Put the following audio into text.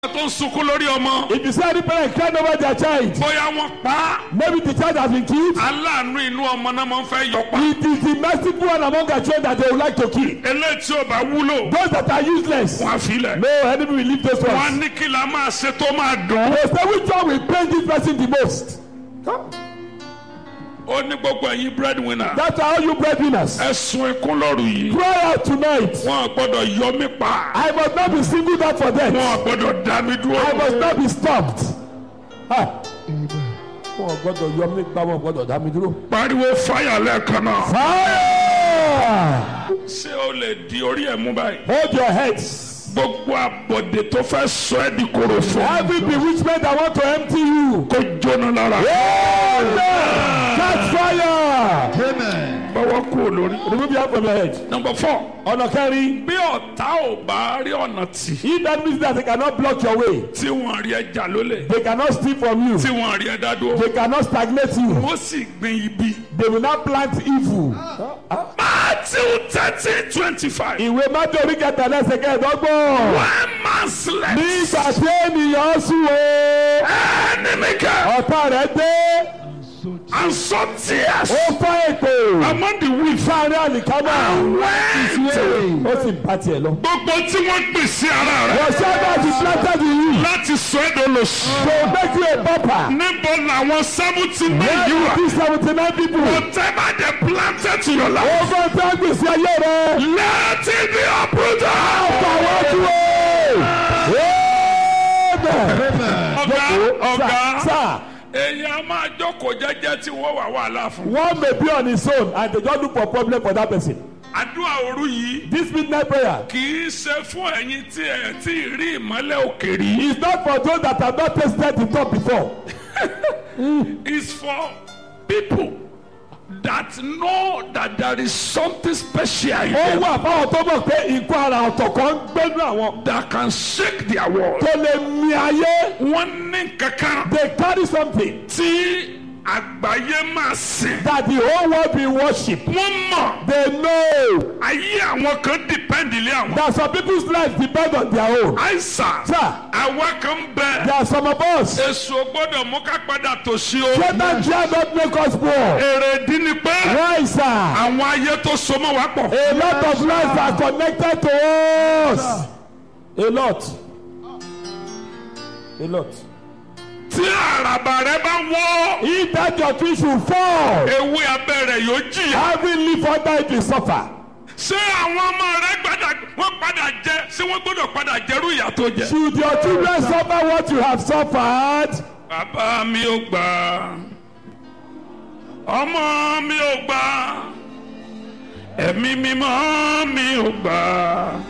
tó ń sunkún lórí ọmọ. If you see any parent crying over their child, bóyá wọ́n pa á. maybe the child has been killed. aláàánú inú ọmọ náà máa ń fẹ́ yọ pa. It is the merciful one among their children that they would like to kill. eléyìí tí ò bá wúlò. Those that are useless. wọ́n á filẹ̀. No enemy will leave those wọ́n á ones. ní kí la máa ṣe tó máa dùn. They say which one will pain this person the most. ó ní gbogbo ẹ̀yin breadwinner. That's how you breadwinners. ẹ sun ikún lọ́rù yìí. Cry out tonight. wọn ò gbọ́dọ̀ yọ mí pa. I must not be singled out for wọn death. ò gbọ́dọ̀ dá mi I dúró. must not be stopped. Ah. Wọ́n gbọ́dọ̀ yọ mí pa, wọ́n gbọ́dọ̀ dá mi dúró. pariwo fáyà lẹ́ẹ̀kan náà. Fire! ṣé o lè di orí ẹ̀ mú báyìí. Hold your heads. gbogbo àbọ̀dé tó fẹ́ sọ ẹ́ di korofo. Every bewitchment that want to empty you. kó jóná lára. Amen. Catch fire. bọ́wọ́ kú olórí. Remove your hand from your head. number four. Ọ̀nà kẹrin. bí ọ̀tá ò bá rí ọ̀nà tì. If that means that they cannot block your way, tí wọ́n rí ẹja lólè. they cannot steal from you, tí wọ́n rí ẹja dúró. they cannot stagnate you, wọ́n sì gbin ibi. they will not plant evil. Matthew thirteen twenty five. Ìwé Mátí orí kẹta lẹ́sẹ̀ kẹẹ̀dọ́gbọ̀n. one man slept. Nígbà tí ènìyàn sùn o, enemy came ọ̀tá rẹ̀ dé, and saw tears ó fọ́ èpè among the weak. sáárín àlìkámà, went. ó sì bá tiẹ̀ lọ. gbogbo tí wọ́n gbìn sí ara rẹ̀. Whatever is planted in you, láti sọ ẹ́ dolóṣù. to make you a pauper. níbo làwọn seventy nine Where yìí wà. is this seventy nine people? whatever they planted to your life. Ogun tí wọ́n gbèsè ayé rẹ̀. let it be uprooted. Fọwọ́ dúró. Amen. ọ̀gá ọ̀gá Sir, èèyàn máa jókòó jẹ́jẹ́ tí wọ́n wà wàhálà fún. one may be on his own and they just look for problem for that person. àdúrà òru yìí This midnight prayer kì í ṣe fún ẹ̀yin tí ẹ̀ tí ì rí ìmọ́lẹ̀ òkè rí. is not for those that have not tasted the top before. it's for people that know that there is something special in Ó them wà fáwọn tó mọ̀ pé nǹkan ara ọ̀tọ̀ kan ń gbẹ́nu àwọn that can shake their world. tó lè mi ayé. wọ́n ní kankan They carry something tí àgbáyé máa sìn. that the whole world be worship. wọ́n mọ̀ They know ayé àwọn kan depend lé àwọn. that some people's lives depend on their own. àìsàn Sir, àwa kan bẹ. there are some of us. èso gbọ́dọ̀ mú ká padà tòṣì o. Satan dare not make us poor. èrè dín ní pé Why, sir? àwọn ayé tó so mọ́ wa pọ̀. A lot of lives are connected to us. A lot. A lot. tí àràbà rẹ bá wọ́ If that your tree should fall, ewé abẹ́rẹ́ yóò jìyà. every leaf under it will suffer. ṣé àwọn ọmọ rẹ gbàdá wọ́n padà jẹ ṣé wọ́n gbọ́dọ̀ padà jẹ́rú ìyà tó jẹ. Should your children suffer what you have suffered? bàbá mi ò gbà ọmọ mi ò gbà ẹ̀mí mímọ́ mi ò gbà